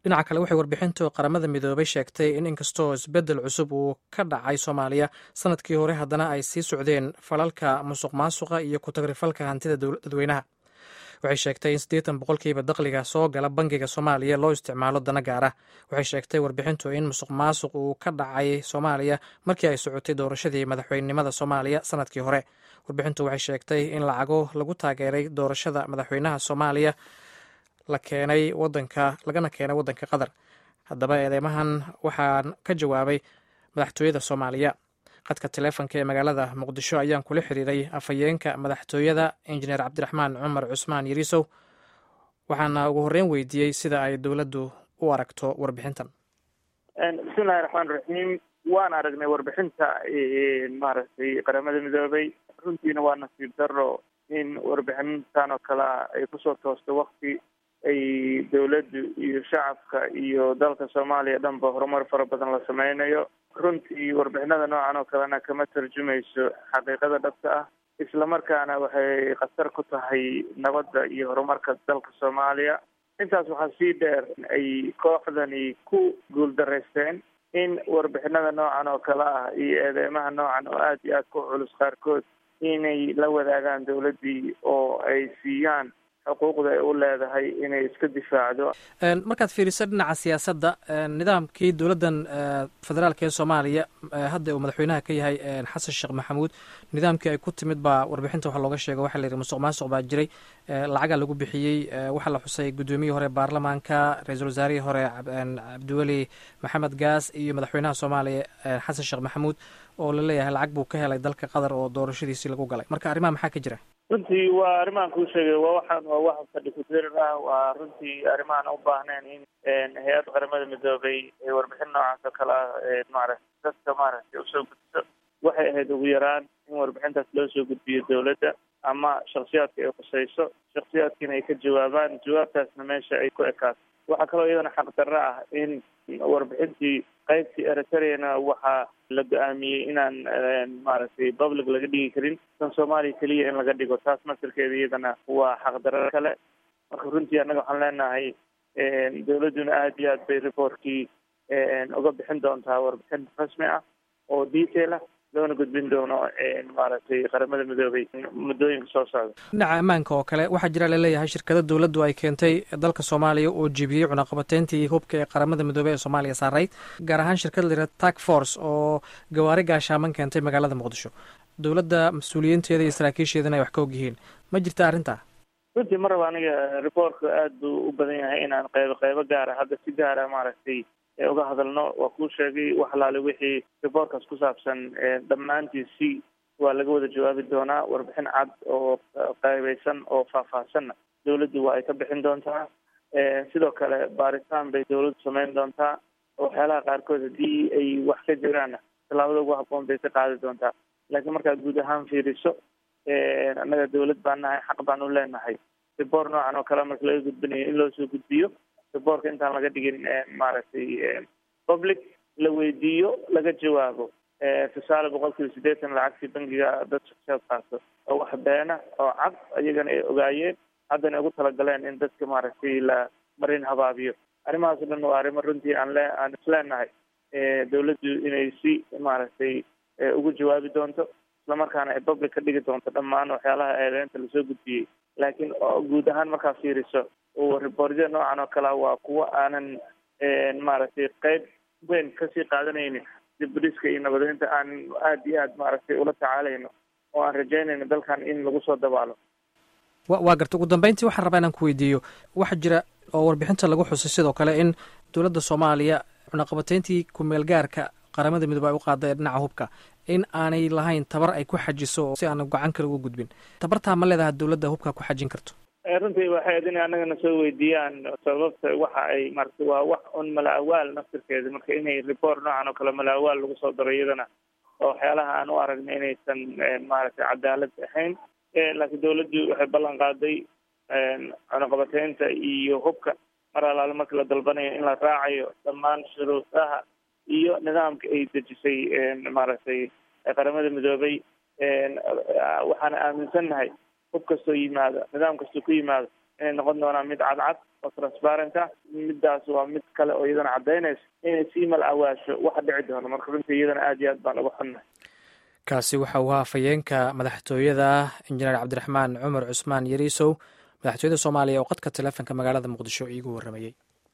dhinaca kale waxay warbixintu qaramada midoobay sheegtay in inkastoo isbeddel cusub uu ka dhacay soomaaliya sanadkii hore haddana ay sii socdeen falalka musuq maasuqa iyo ku-tagrifalka hantida dadweynaha waxay sheegtay in siddeetan boqolkiiba dakhliga soo gala bangiga soomaaliya loo isticmaalo dana gaar ah waxay sheegtay warbixintu in musuq maasuq uu ka dhacay soomaaliya markii ay socotay doorashadii madaxweynenimada soomaaliya sanadkii hore warbixintu waxay sheegtay in lacago lagu taageeray doorashada madaxweynaha soomaaliya la keenay wadanka lagana keenay waddanka qatar haddaba eedeymahan waxaan ka jawaabay madaxtooyada soomaaliya qadka taleefonka ee magaalada muqdisho ayaan kula xiriiray afhayeenka madaxtooyada injineer cabdiraxmaan cumar cusmaan yariisow waxaana ugu horreyn weydiiyey sida ay dowladdu u aragto warbixintan bismillahi raxmaan raxiim waan aragnay warbixinta maaragtay qaramada midoobay runtiina waa nasiib daro in warbixintan oo kale ah ay kusoo toosto wakti ay dowladdu iyo shacabka iyo dalka soomaaliya dhanba horumar fara badan la sameynayo runtii warbixinada noocan oo kalena kama tarjumayso xaqiiqada dhabta ah islamarkaana waxay khatar ku tahay nabadda iyo horumarka dalka soomaaliya intaas waxaa sii dheer ay kooxdani ku guuldaraysteen in warbixinada noocan oo kale ah iyo eedeymaha noocan oo aada iyo aada ku culus qaarkood inay la wadaagaan dowladdii oo ay siiyaan xuquuqda ay u leedahay inay iska difaacdo markaad fiiriso dhinaca siyaasadda nidaamkii dowladdan federaalka ee soomaaliya hadda uu madaxweynaha ka yahay xasan sheekh maxamuud nidaamkii ay ku timid baa warbixinta waxa looga sheega waxa la yidhi musuq maasuq baa jiray lacagaa lagu bixiyey waxaa la xusay guddoomiyihii hore baarlamaanka ra-iisul wasaarihii hore cabdiweli maxamed gaas iyo madaxweynaha soomaaliya xasan sheekh maxamuud oo la leeyahay lacag buu ka helay dalka qatar oo doorashadiisii lagu galay marka arrimaha maxaa ka jira runtii waa arrimahan kuu sheegay waa waxaan waa wax fadhi ku-dirir ah waa runtii arrimahan u baahnayn in hay-adda qaramada midoobay warbixin noocaas oo kale ah maaragtay dadka maaragtay usoo gudbiso waxay ahayd ugu yaraan in warbixintaas loo soo gudbiyo dowladda ama shaksiyaadka ay khusayso shaksiyaadkiina ay ka jawaabaan jawaabtaasna meesha ay ku ekaato waxaa kaloo iyadana xaqdarro ah in warbixintii qaybtii eritreana waxaa la go-aamiyey inaan maaragtay public laga dhigi karin tan soomaaliya keliya in laga dhigo taas masirkeeda iyadana waa xaqdarro kale marka runtii annaga waxaan leenahay dowladduna aada iyo aad bay reportkii uga bixin doontaa warbixin rasmi ah oo detail ah loona gudbin doono maaragtay qaramada midoobay muddooyinka soo socda dhinaca ammaanka oo kale waxaa jira laleeyahay shirkada dowladdu ay keentay dalka soomaaliya oo jebiyey cunaqabateyntii hubka ee qaramada midoobey ee soomaaliya saarayd gaar ahaan shirkada la yihahda tak force oo gawaari gaashaaman keentay magaalada muqdisho dowladda mas-uuliyiinteeda iyo saraakiisheedana ay wax ka og yihiin ma jirta arrintaa runtii ma raba aniga reportka aada buu u badan yahay inaan qeybo qeybo gaara hadda si gaara maaragtay uga hadalno waa kuu sheegay wax alaale wixii reportkaas ku saabsan dhammaantiisi waa laga wada jawaabi doonaa warbixin cad oo qaybeysan oo faahfaahsanna dowladdu waa ay ka bixin doontaa sidoo kale baaritaan bay dowladdu sameyn doontaa waxyaalaha qaarkood haddii ay wax ka jiraanna tallaabada ugu habboon bay ka qaadi doontaa laakiin markaad guud ahaan fiiriso annaga dowlad baan nahay xaq baan u leenahay report noocan oo kale marka laga gudbinayo in loo soo gudbiyo reportka intaan laga dhigin maaragtay public la weydiiyo laga jawaabo tusaale boqol kiiba siddeetan lacagtii bangiga dad shakshaad qaato oo wax beena oo cad iyagana ay ogaayeen haddana ugu talagaleen in dadka maaragtay la marin habaabiyo arrimahaas o dhan waa arrimo runtii aan le aan isleenahay dowladdu inay si maaragtay ugu jawaabi doonto islamarkaana ay public ka dhigi doonto dhammaan waxyaalaha eedeynta lasoo gudbiyey laakiin guud ahaan markaa fiiriso reportyada noocan oo kalea waa kuwo aanan maaragtay qeyb weyn kasii qaadanaynin dibudhiska iyo nabadeynta aan aada iyo aad maaragtay ula tacaalayno oo aan rajaynayno dalkan in lagu soo dabaalo wa waa garta ugu dambeyntii waxaan rabaa inaan ku weydiiyo waxaa jira oo warbixinta lagu xusay sidoo kale in dowladda soomaaliya cunaqabateyntii ku-meel gaarka qaramada midoobe ay u qaada ee dhinaca hubka in aanay lahayn tabar ay ku xajiso si aana gacan kale uga gudbin tabartaa ma leedaha dowladda hubka ku xajin karto runtii waxay ad inay annagana soo weydiiyaan sababta waxa ay marata waa wax un mala awaal naftirkeeda marka inay report noocan oo kale mala awaal lagu soo daro iyadana oo waxyaalaha aan u aragna inaysan maaragtay cadaalad ahayn laakiin dowladdu waxay ballan qaaday cunaqabateynta iyo hubka mar alaale marka la dalbanayo in la raacayo dhammaan shuruudaha iyo nidaamka ay dejisay maaragtay qaramada midoobay waxaana aaminsannahay hub kastoo yimaado nidaam kastoo ku yimaado inay noqon doonaan mid cadcad oo transparent ah midaas waa mid kale oo iyadana caddaynaysa inay sii mal awaasho waxa dhici doono marka runtii iyadana aad iyo aad baan uga xunnahay kaasi waxa uu ahaa afhayeenka madaxtooyada injineer cabdiraxmaan cumar cusmaan yariisow madaxtooyada soomaaliya oo qadka taleefonka magaalada muqdisho iigu warramayey